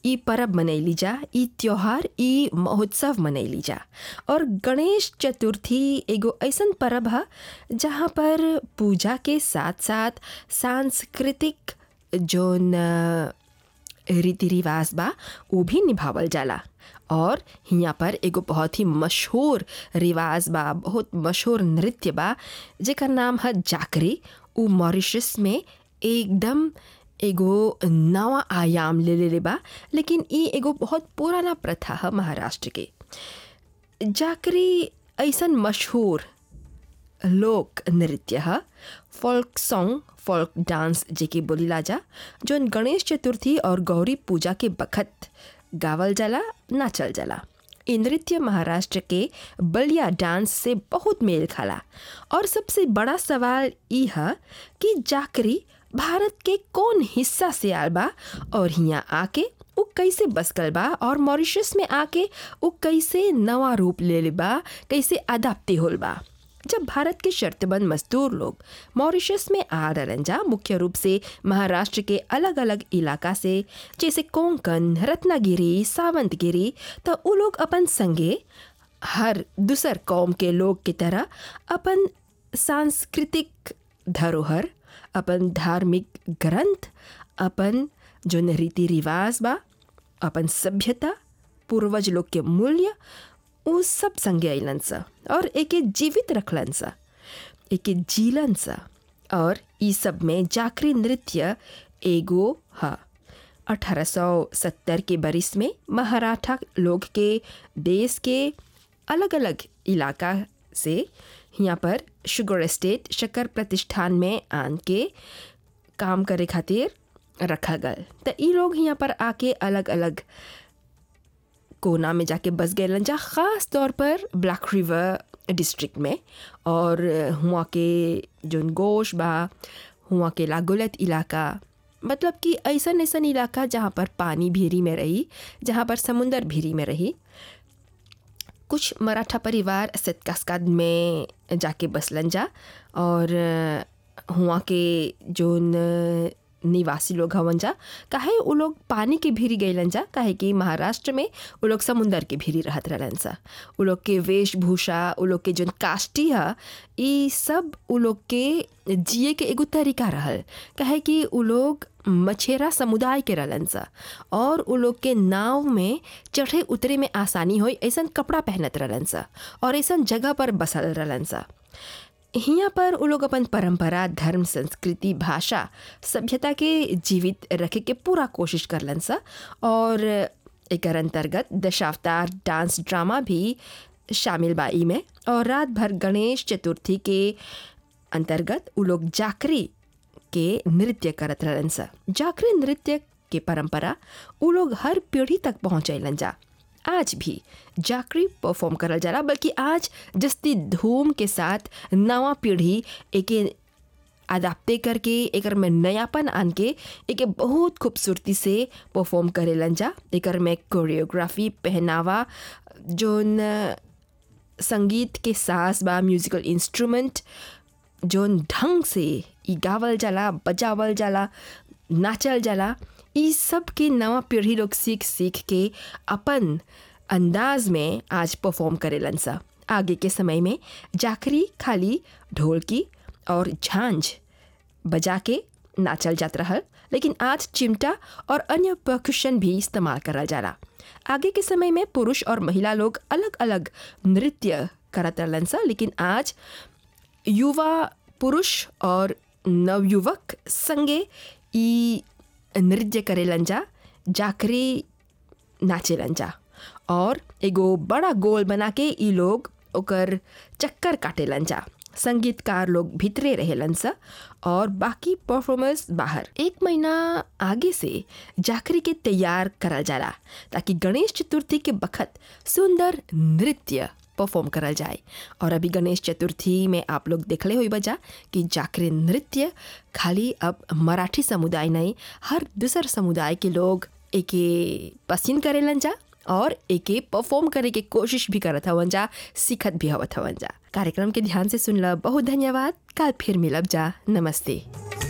ई परब मनैली जा ई त्योहार ई महोत्सव मनैली जा और गणेश चतुर्थी एगो ऐसन परब ह जहाँ पर पूजा के साथ साथ सांस्कृतिक जोन अ, रीति रिवाज बा उ भी निभावल जाला और हियाँ पर एगो बहुत ही मशहूर रिवाज बा बहुत मशहूर नृत्य बा जेकर नाम है जाकरी उ मॉरिशस में एकदम एगो नवा आयाम ले लेले बा लेकिन ई एगो बहुत पुराना प्रथा है महाराष्ट्र के जाकरी ऐसन मशहूर लोक नृत्य ह फोल्क सॉन्ग फोल्क डांस जेके बोलीला जा जौन गणेश चतुर्थी और गौरी पूजा के बखत गावल जाला नाचल जाला इ नृत्य महाराष्ट्र के बलिया डांस से बहुत मेल खाला और सबसे बड़ा सवाल ई ह कि जाकरी भारत के कौन हिस्सा से आल बा और हियाँ आके उ कैसे बस गल बा और मॉरिशस में आके उ कैसे नवा रूप ले ले बा कैसे अदाप्ते होल बा जब भारत के शर्तबंद मजदूर लोग मॉरिशस में आ रहलन जा मुख्य रूप से महाराष्ट्र के अलग अलग इलाका से जैसे कोंकण रत्नागिरी सावंतगिरी तो उ लोग अपन संगे हर दूसर कौम के लोग की तरह अपन सांस्कृतिक धरोहर अपन धार्मिक ग्रंथ अपन जोन रीति रिवाज बा अपन सभ्यता पूर्वज लोग के मूल्य उ सब संगे अइलन सा और एके जीवित रखलन सा एके जीलन सा और ई सब में जाकरी नृत्य एगो ह 1870 के बरिस में महाराठा लोग के देश के अलग अलग इलाका से यहाँ पर शुगर एस्टेट शक्कर प्रतिष्ठान में आन के काम करे खातिर रखा गल तो ई लोग यहाँ पर आके अलग अलग कोना में जाके बस गए जा ख़ास तौर पर ब्लैक रिवर डिस्ट्रिक्ट में और हुआ के जोन गोश बा हुआ के लागुलत इलाका मतलब कि ऐसन ऐसन इलाका जहाँ पर पानी भीरी में रही जहाँ पर समुंदर भीरी में रही कुछ मराठा परिवार सतकास्काद में जाके बसलन जा और हुआ के जोन निवासी लोग हवन जा काहे उ लोग पानी के भीरी गईलन जा काहे कि महाराष्ट्र में उ लोग समुंदर के भीरी रहत रहलन सा उ लोग के वेशभूषा उ लोग के जोन काष्टी ह ई सब उ लोग के जिए के एगो तरीका रहल काहे कि उ लोग मछेरा समुदाय के रहलन सा और उ लोग के नाव में चढ़े उतरे में आसानी होई ऐसन कपड़ा पहनत रहलन सा और ऐसन जगह पर बसल रहलन सा हियाँ पर उ लोग अपन परंपरा धर्म संस्कृति भाषा सभ्यता के जीवित रखे के पूरा कोशिश करलन सा और एकर अंतर्गत दशावतार डांस ड्रामा भी शामिल बा ई में और रात भर गणेश चतुर्थी के अंतर्गत उ लोग जाकरी के नृत्य करत रहलन सा जाकरी नृत्य के परंपरा उ लोग हर पीढ़ी तक पहुँचैलन जा आज भी जाकरी परफॉर्म करल जाला बल्कि आज जस्ती धूम के साथ नवा पीढ़ी एके अदाप्ते करके एकर में नयापन आन के एके बहुत खूबसूरती से परफॉर्म करेलन जा एकर में कोरियोग्राफी पहनावा जोन संगीत के सास बा म्यूजिकल इंस्ट्रूमेंट जोन ढंग से ई गावल जाला बजावल जाला नाचल जाला ई सब के नवा पीढ़ी लोग सीख सीख के अपन अंदाज में आज परफॉर्म करेलन सा आगे के समय में जाकरी खाली ढोलकी और झांझ बजा के नाचल जात रहल लेकिन आज चिमटा और अन्य परकुशन भी इस्तेमाल करल जाला आगे के समय में पुरुष और महिला लोग अलग अलग नृत्य करत रहलन सा लेकिन आज युवा पुरुष और नवयुवक संगे ई नृत्य करेलन जा जाकरी नाचेलन जा और एगो बड़ा गोल बना के ई लोग ओकर चक्कर काटेलन जा संगीतकार लोग भीतरे रहेलन सा और बाकी परफॉर्मर्स बाहर एक महीना आगे से जाकरी के तैयार करल जाला ताकि गणेश चतुर्थी के बखत सुंदर नृत्य परफॉर्म करल जाए और अभी गणेश चतुर्थी में आप लोग देखले हुई बजा कि जाकरी नृत्य खाली अब मराठी समुदाय नहीं हर दूसर समुदाय के लोग एके पसंद करेलन जा और एके परफॉर्म करे के कोशिश भी करत हवन जा सीखत भी हवत हवन जा कार्यक्रम के ध्यान से सुनला बहुत धन्यवाद कल फिर मिलब जा नमस्ते